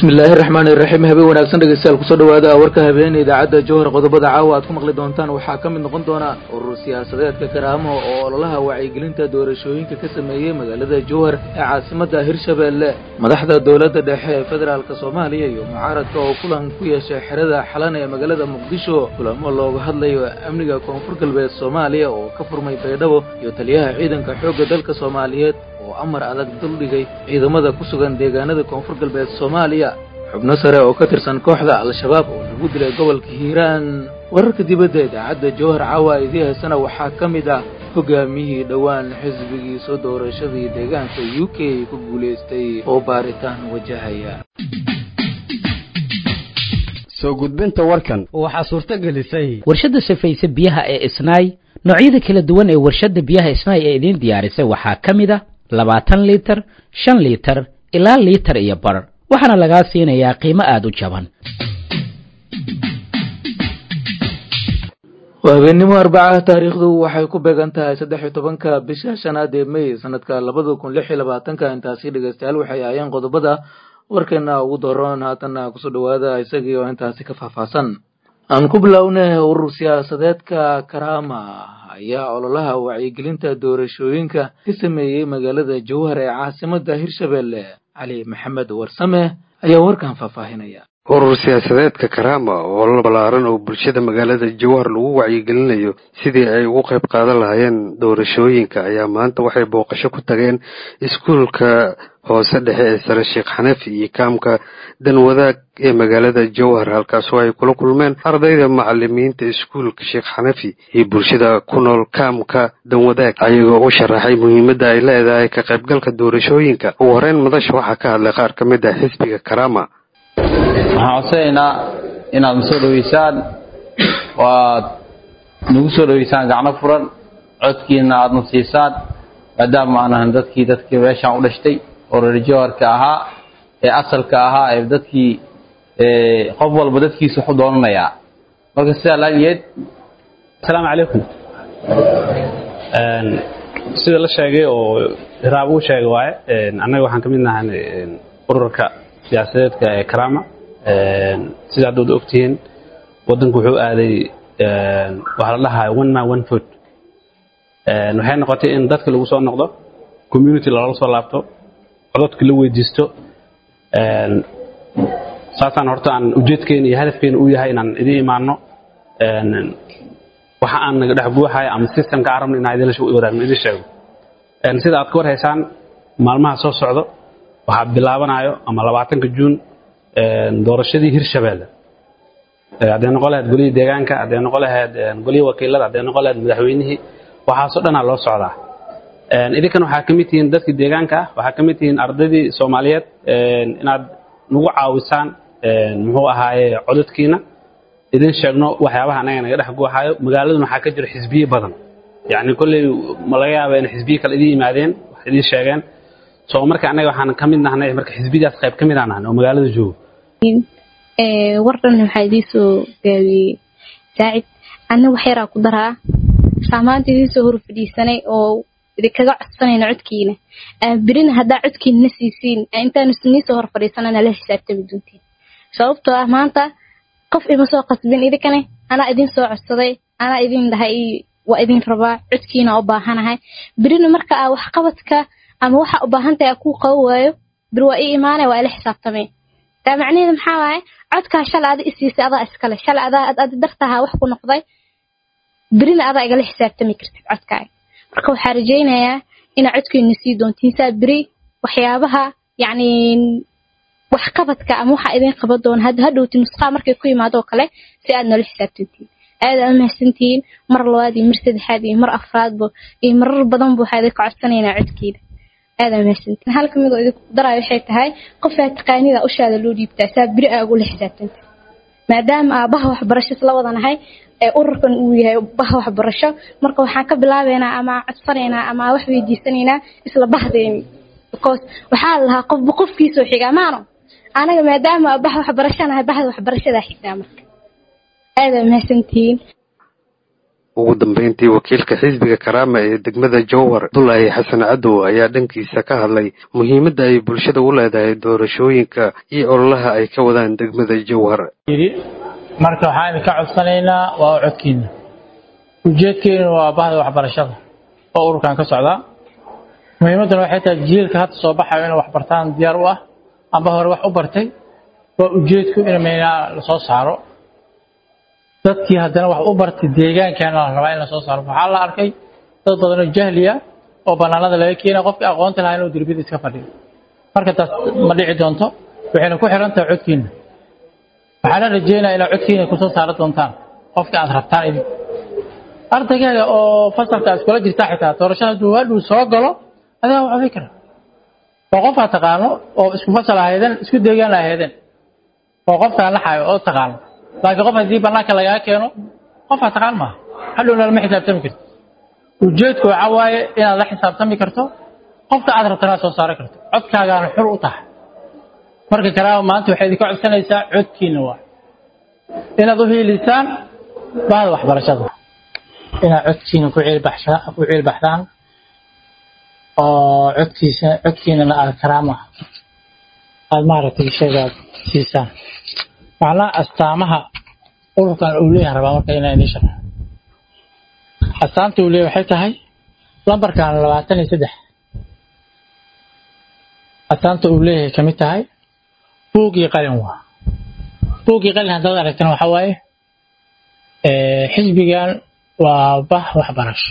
bismillaahi raxmaani iraxiim habeen wanaagsan dhegeystayaal kusoo dhawaada warka habeen idaacadda jowhar qodobada caawa aad ku maqli doontaan waxaa ka mid noqon doona urur siyaasadeedka karaamo oo ololaha wacyigelinta doorashooyinka ka sameeyey magaalada jowhar ee caasimadda hirshabeelle madaxda dowladda dhexe ee federaalka soomaaliya iyo mucaaradka oo kulan ku yeeshay xerada xalan ee magaalada muqdisho kulamo looga hadlayo amniga koonfur galbeed soomaaliya oo ka furmay baydhabo iyo taliyaha ciidanka xoogga dalka soomaaliyeed oo amar adag duldhigay ciidamada ku sugan deegaanada koonfur galbeed soomaaliya xubno sare oo ka tirsan kooxda al-shabaab oo lagu dilay gobolka hiiraan wararka dibadda idaacadda jowhar caawa idii haysana waxaa ka mid ah hogaamiyihii dhowaan xisbigiisa doorashadii deegaanka u k ku guulaystay oo baaritaan wajahaya soo gudbinta warkan waxaa suurto gelisay warshadda safayse biyaha ee isnaay noocyada kala duwan ee warshadda biyaha isnaay ee idiin diyaarisay waxaa ka mid a labaatan liitar shan liitar ilaa liitar iyo bar waxaana lagaa siinayaa qiimo aada u jaban waa habeennimo arbacaha taariikhdu waxay ku beegan tahay saddex iyo tobanka bisha shanaad ee may sanadka labada kun lix iyo labaatanka intaasi dhegeystayaal waxay ahaayeen qodobada warkeena ugu dooran haatanna kusoo dhawaada isagii oo intaasi ka faahfaahsan aan ku bilownay urur siyaasadeedka karaama ayaa ololaha wacyigelinta doorashooyinka ka sameeyey magaalada jowhar ee caasimadda hirshabeelle cali maxamed warsame ayaa warkan faahfaahinaya urur siyaasadeedka karaama oo la ballaaran oo bulshada magaalada jowhar lagu wacyigelinayo sidii ay ugu qayb qaadan lahaayeen doorashooyinka ayaa maanta waxay booqasho ku tageen iskuulka hoose dhexe ee sare sheekh xanafi iyo kaamka danwadaag ee magaalada jowhar halkaasoo ay kula kulmeen ardayda macalimiinta iskuulka sheekh xanafi iyo bulshada ku nool kaamka danwadaag ayagoo u sharaxay muhiimadda ay leedahay ka qaybgalka doorashooyinka ugu horeyn madasha waxaa ka hadlay qaar ka mid ah xisbiga karaama waxaan codsanaynaa inaad na soo dhoweysaan oo aad nagu soo dhoweysaan gacno furan codkiina aadna siisaan maadaama aan ahan dadkii dadkii meeshaan u dhashtay oo reer jowharka ahaa ee asalka ahaa ee dadkii qof walba dadkiisa waxu doonanayaa marka sidaa laageed asalaamu calaykum sida la sheegay oo hiraab uu sheegay waaye annaga waxaan ka mid nahay ururka siyaasadeedka ee karama sida haddaad ogtihiin waddanku wuxuu aaday waxaa la dhahaa one man one food waxay noqotay in dadka lagu soo noqdo community loola soo laabto cododka la weydiisto saasaan horta aan ujeedkeena iyo hadafkeena uu yahay inaan idin imaano waxa aan naga dhex buuxaya ama systemka aan rabno inaan idin wadaagno idin sheego sida aad ka war haysaan maalmaha soo socdo waxaa bilaabanayo ama labaatanka juun doorashadii hirshabeelle hadday noqon lahayd golihii deegaanka hadday noqon lahayd golihii wakiilada hadday noqon lahayd madaxweynihii waxaasoo dhanaa loo socdaa idinkan waxaa ka mid tihiin dadkii deegaanka ah waxaa ka mid tihiin ardaydii soomaaliyeed inaad nagu caawisaan muxuu ahaaye codadkiina idin sheegno waxyaabaha anaga naga dhex guuxayo magaaladuna waxaa ka jiro xisbiye badan yacni kolley ma laga yaaba in xisbiye kale idin yimaadeen wax idin sheegeen so marka annaga waxaan ka mid nahnay marka xisbidaas qayb ka mid aan nahnay oo magaalada joogo war dhan waxaa idiin soo gaabiyey saacid anna wax yaraa ku daraa saamaanta idiin soo hor fadhiisanay oo idinkaga codsanayna codkiina berina haddaa codkiina na siisiin intaanu nii soo hor fadhiisanana la xisaabtami doontiin sababtoo ah maanta qof ima soo qasbin idinkane anaa idin soo codsaday anaa idin dhahay waa idin rabaa codkiina u baahanahay berina marka aa waxqabadka ama waxa u baahan tahay kuu qabo waayo bir waa ii imaanaya waa ila xisaabtameen taa macnaheedu maxaa waaye codkaa shalay ada isiisay adaa iskale shalay adaa adi dartahaa wax ku noqday berina adaa igala xisaabtami kartid codkaaga marka waxaa rajaynayaa inaa codkeena sii doontiin saa beri waxyaabaha yacni waxqabadka ama waxa idin qaban doona hadda hadhowti nusqaa markay ku yimaado oo kale si aad noola xisaabtantiin aad aad umahadsantihiin mar labaad iyo mar saddexaad iyo mar afraadba iyo marar badanba waxaa idinka codsanaynaa codkeeda aada mahadsantiin hal ka mid oo idinku daraayo waxay tahay qofaa taqaanida ushaada loo dhiibtaa saa beri aa ugula xisaabtanta maadaama aa baha waxbarasho isla wadanahay ee ururkan uu yahay baha waxbarasho marka waxaan ka bilaabeynaa ama codsanaynaa ama wax weydiisanaynaa isla bahdeeni because waxaa la lahaa qofba qofkiisoo xigaa maano anaga maadaama aa baha waxbarasho nahay bahda waxbarashadaa xigaa marka aada mahadsantihiin ugu dambeyntii wakiilka xisbiga karaama ee degmada jowhar abdulaahi xasan cadow ayaa dhankiisa ka hadlay muhiimadda ay bulshada u leedahay doorashooyinka iyo ololaha ay ka wadaan degmada jowhar marka waxaan idinka codsanaynaa waa codkiina ujeedkeenu waa bahda waxbarashada oo ururkan ka socdaa muhiimadduna waxay tahay jiilka hadda soo baxayo inay waxbartaan diyaar u ah amba hore wax u bartay waa ujeedku in meynaa lasoo saaro dadkii haddana wax u bartay deegaankaana la rabaa in lasoo saaro waxaa la arkay dad badanoo jahliya oo bannaanada laga keena qofkii aqoonta lahaa inuu derbiyada iska fadhiyo marka taas ma dhici doonto waxayna ku xiran tahay codkiina waxaana rajeynayaa inaad codkiina kusoo saari doontaan qofka aad rabtaan idin ardaygaaga oo fasalka aad iskula jirtaa xitaa doorashada hadduu hadhuu soo galo adigaa wax fikra waa qof aad taqaano oo isku fasal ahaydeen isku deegaan ahaydeen oo qofkaan laxayo oo taqaano laakiin qof haddii bannaanka lagaa keeno qof aad taqaan maaha hadhowna lama xisaabtami karto ujeedku waxaa waaye inaad la xisaabtami karto qofka aad rabtana aad soo saari karto codkaagaana xur u tahay marka karaama maanta waxay idinka codsanaysaa codkiina waa inaad u hiilisaan bahda waxbarashada inaad codkiina ku ciilbaxshaan ku ciilbaxdaan oo codkiisa codkiinana aad karaama aad maaragtay sheegaad siisaan macnaha astaamaha ururkan uu leeyahay rabaa marka inaan idiin sharxo astaanta uu leeyahay waxay tahay lambarkan labaatan iyo saddex astaanta uu leeyahay ka mid tahay buug iyo qalin waa buug iyo qalin haddaad aragtana waxaa waaye xisbigan waa bah waxbarasho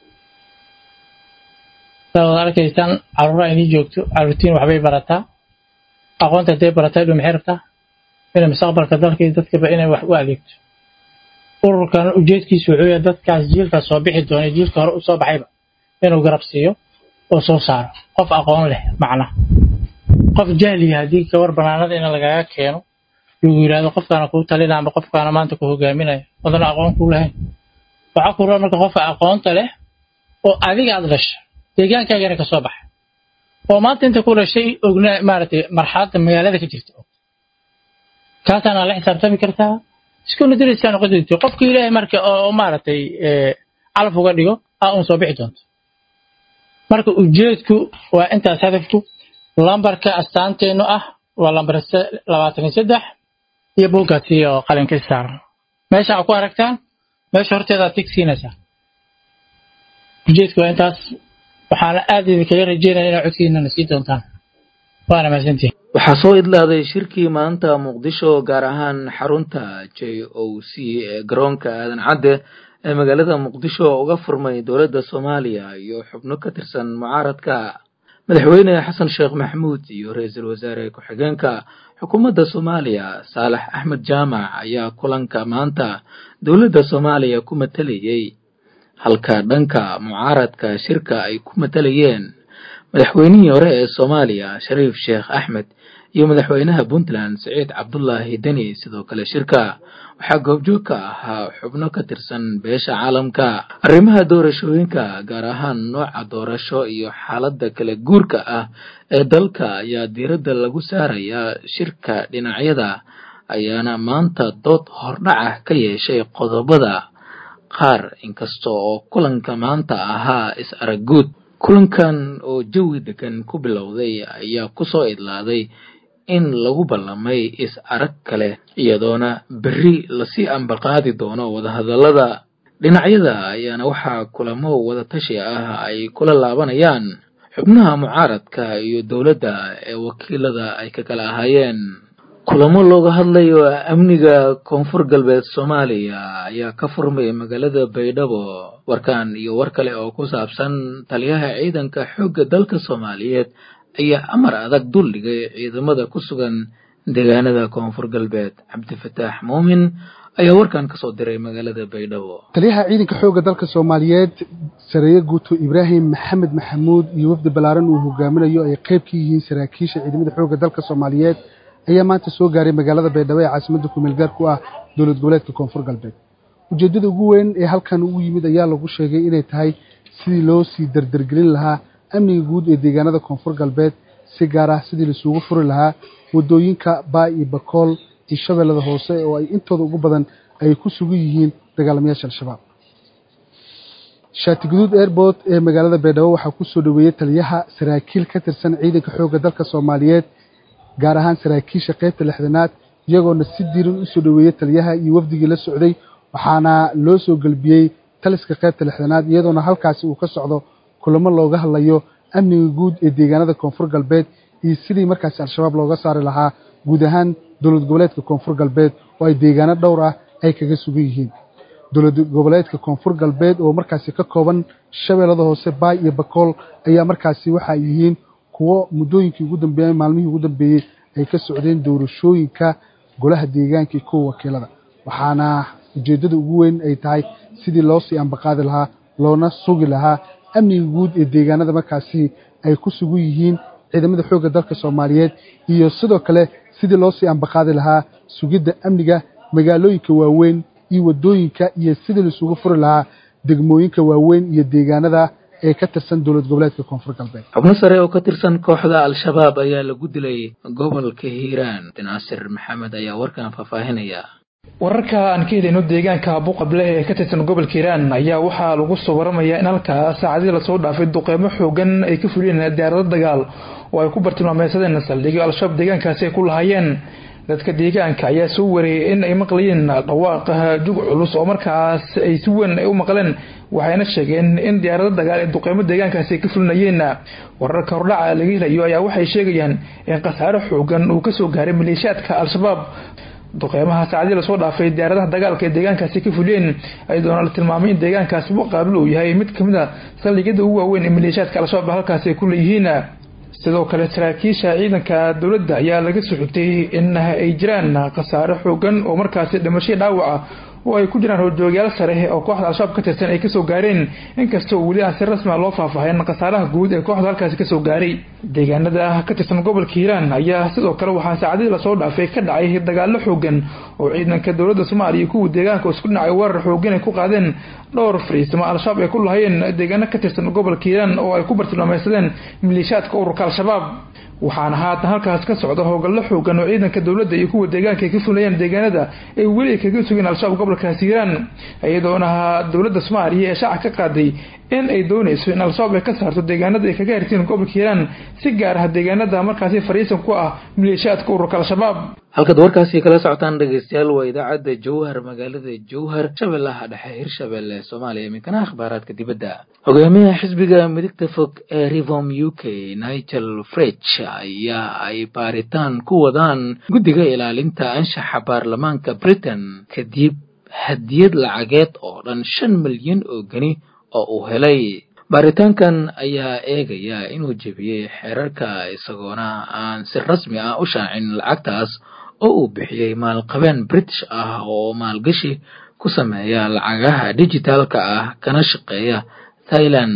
saad arkaysaan caruura inii joogto caruurtiin waxbay barataa aqoonta hadday barataa dhu maxay rabtaa inay mustaqbalka dalka iyo dadkaba inay wax u adeegto ururkan ujeedkiisu wuxuu yahay dadkaas jiilkaas soo bixi doona jiilka hore u soo baxayba inuu garab siiyo oo soo saaro qof aqoon leh macnaha qof jahliya haddii gabar banaanada in lagaga keeno lagu yidhahdo qofkaana kuu talina ama qofkaana maanta ku hogaaminaya wadana aqoon kuu lahayn waxaa ku raa marka qofka aqoonta leh oo adiga aad dhashay deegaankaagana ka soo baxay oo maanta inta ku dhashay ogna maaragtay marxaladda magaalada ka jirta kaasaana la xisaabtami kartaa iskuna dariska noqon doonto qofka ilaahay marka oo maaragtay calaf uga dhigo aa uun soo bixi doonto marka ujeedku waa intaas hadafku lambarka astaanteennu ah waa lambar labaatan iyo saddex iyo buuggaasi oo qalinka saaran meesha aa ku aragtaan meesha horteedaad tigsiinaysaa ujeedku waa intaas waxaana aad idinkaga rajeynaya inaad codkiinana sii doontaan waana mahadsantihin waxaa soo idlaaday shirkii maanta muqdisho gaar ahaan xarunta j o c ee garoonka aadan cadde ee magaalada muqdisho uga furmay dowladda soomaaliya iyo xubno ka tirsan mucaaradka madaxweyne xasan sheekh maxamuud iyo ra-iisul wasaare ku-xigeenka xukuumadda soomaaliya saalax axmed jaamac ayaa kulanka maanta dowladda soomaaliya ku matalayey halka dhanka mucaaradka shirka ay ku matalayeen madaxweynihii hore ee soomaaliya shariif sheekh axmed iyo madaxweynaha puntland siciid cabdulaahi deni sidoo kale shirka waxaa goobjoog ka ahaa xubno ka tirsan beesha caalamka arrimaha doorashooyinka gaar ahaan nooca doorasho iyo xaaladda kala guurka ah ee dalka ayaa diiradda lagu saarayaa shirka dhinacyada ayaana maanta dood hordhaca ka yeeshay qodobada qaar inkasta oo kulanka maanta ahaa is aragguud kulankan oo jawi degan ku bilowday ayaa kusoo idlaaday in lagu ballamay is arag kale iyadoona berri lasii ambaqaadi doono wadahadallada dhinacyada ayaana waxaa kulamo wadatashi ah ay kula laabanayaan xubnaha mucaaradka iyo dowladda ee wakiilada ay ka kala ahaayeen kulamo looga hadlayo amniga koonfur galbeed soomaaliya ayaa ka furmay magaalada baydhabo warkan iyo war kale oo ku saabsan taliyaha ciidanka xoogga dalka soomaaliyeed ayaa amar adag dul dhigay ciidamada ku sugan deegaanada koonfur galbeed cabdifataax muumin ayaa warkan kasoo diray magaalada baydhabo taliyaha ciidanka xoogga dalka soomaaliyeed sareeye guuto ibraahim maxamed maxamuud iyo wafdi ballaaran uu hogaaminayo ay qayb ka yihiin saraakiisha ciidamada xoogga dalka soomaaliyeed ayaa maanta soo gaaray magaalada baydhabo ee caasimadda kumeel gaar ku ah dowlad goboleedka koonfur galbeed ujeeddada ugu weyn ee halkan ugu yimid ayaa lagu sheegay inay tahay sidii loo sii dardargelin lahaa amniga guud ee deegaanada koonfur galbeed si gaar ah sidii laisugu furi lahaa waddooyinka baa iyo bakool iyo shabeellada hoose oo ay intooda ugu badan ay ku sugan yihiin dagaalamayaasha al-shabaab shaatiguduud airport ee magaalada baydhabo waxaa ku soo dhoweeyey taliyaha saraakiil ka tirsan ciidanka xoogga dalka soomaaliyeed gaar ahaan saraakiisha qaybta lixdanaad iyagoona si diiran u soo dhoweeyey taliyaha iyo wafdigii la socday waxaana loo soo gelbiyey taliska qaybta lixdanaad iyadoona halkaasi uu ka socdo kulamo looga hadlayo amniga guud ee deegaanada koonfur galbeed iyo sidii markaasi al-shabaab looga saari lahaa guud ahaan dowlad goboleedka koonfur galbeed oo ay deegaano dhowr ah ay kaga sugan yihiin dowlad goboleedka koonfur galbeed oo markaasi ka kooban shabeellada hoose baay iyo bakool ayaa markaasi waxa ay yihiin kuwo muddooyinkii ugu dambeeyey maalmihii ugu dambeeyey ay ka socdeen doorashooyinka golaha deegaanka iyo kuwa wakiilada waxaana ujeeddada ugu weyn ay tahay sidii loo sii ambaqaadi lahaa loona sugi lahaa amniga guud ee deegaanada markaasi ay ku sugan yihiin ciidamada xoogga dalka soomaaliyeed iyo sidoo kale sidii loo sii ambaqaadi lahaa sugidda amniga magaalooyinka waaweyn iyo waddooyinka iyo sidii laisugu furi lahaa degmooyinka waaweyn iyo deegaanada ee ka tirsan dowlad goboleedka koonfur galbeed xubno sare oo ka tirsan kooxda al-shabaab ayaa lagu dilay gobolka hiiraan naasir maxamed ayaa warkan faahfaahinaya wararka aan ka helayno deegaanka buuqable ee ka tirsan gobolka hiiraan ayaa waxaa lagu soo waramayaa in halkaa saacadii lasoo dhaafay duqeymo xoogan ay ka fuliyeen diyaarado dagaal oo ay ku bartilmaameysadeen saldhigyo al-shabaab deegaankaasi ay ku lahaayeen dadka deegaanka ayaa soo wareeyay in ay maqlayeen dhawaaqa jug culus oo markaas ay si weyn ay u maqleen waxayna sheegeen in diyaarado dagaal ee duqeymo deegaankaasi ay ka fulinayeen wararka hordhaca laga helayo ayaa waxay sheegayaan in khasaare xoogan uu kasoo gaaray maleeshiyaadka al-shabaab duqeymaha saacadii lasoo dhaafay diyaaradaha dagaalka ee deegaankaasi ka fuliyeen ayadoona la tilmaamay in deegaankaasi muqaabil uu yahay mid kamid a saldhigyada ugu waaweyn ee maleeshiyaadka al-shabaab halkaasi ay ku leeyihiin sidoo kale saraakiisha ciidanka dowladda ayaa laga soo xigtay in ay jiraan khasaare xoogan oo markaasi dhimasho dhaawaca oo ay ku jiraan horjoogyaal sare oo kooxda al-shabaab ka tirsan ay kasoo gaareen inkastoo weli aan si rasmi a loo faahfaahin khasaaraha guud ee kooxda halkaasi kasoo gaaray deegaanada ka tirsan gobolka hiiraan ayaa sidoo kale waxaa saacadihii lasoo dhaafay ka dhacay dagaalo xoogan oo ciidanka dowladda soomaaliya iyo kuwa deegaanka isku dhinacay weerar xoogan ay ku qaadeen dhowr fariisimo al-shabaab ay ku lahayeen deegaano ka tirsan gobolka hiiraan oo ay ku bartilmaameysadeen maleeshiyaadka ururka al-shabaab waxaana haatan halkaas ka socda howlgallo xoogan oo ciidanka dowladda iyo kuwa deegaanka ay ka fulayaan deegaanada ay weli ay kaga sugeen al-shabaab gobolkaasi hiiraan iyadoona dowladda soomaaliya ee shaaca ka qaaday in ay doonayso in al-shabaab ay ka saarto deegaanada ay kaga hirtiin gobolka hiiraan si gaar ah deegaanada markaasi fariisan ku ah maleeshiyaadka ururka al-shabaab halkaad warkaasi kala socotaan dhegeystayaal waa idaacadda jowhar magaalada jowhar shabeellaha dhexe hirshabelle soomaaliya iminkana akhbaaraadka dibadda hogaamiyaha xisbiga midigta fog ee rivom u k nigel frech ayaa ay baaritaan ku wadaan guddiga ilaalinta anshaxa baarlamaanka britain kadib hadiyad lacageed oo dhan shan milyan oo geni oo uu helay baaritaankan ayaa eegaya inuu jebiyey xeerarka isagoona aan si rasmi ah u shaacin lacagtaas oo uu bixiyey maalqabeen british ah oo maalgashi ku sameeya lacagaha dijitaalka ah kana shaqeeya thailand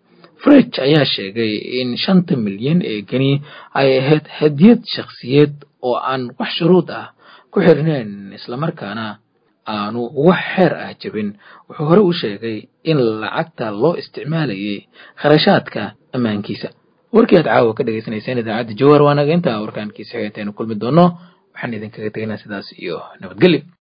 frech ayaa sheegay in shanta milyan ee geni ay ahayd hadiyad shakhsiyeed oo aan wax shuruud ah ku xirnayn islamarkaana aanu wax xeer ah jebin wuxuu hore u sheegay in lacagta loo isticmaalayay kharashaadka ammaankiisa warkii aad caawa ka dhegaysanayseen idaacadda jowar waanaga intaa warkaankiisa xigeenteenu kulmi doono waxaan idinkaga tegaynaa sidaas iyo nabadgelyo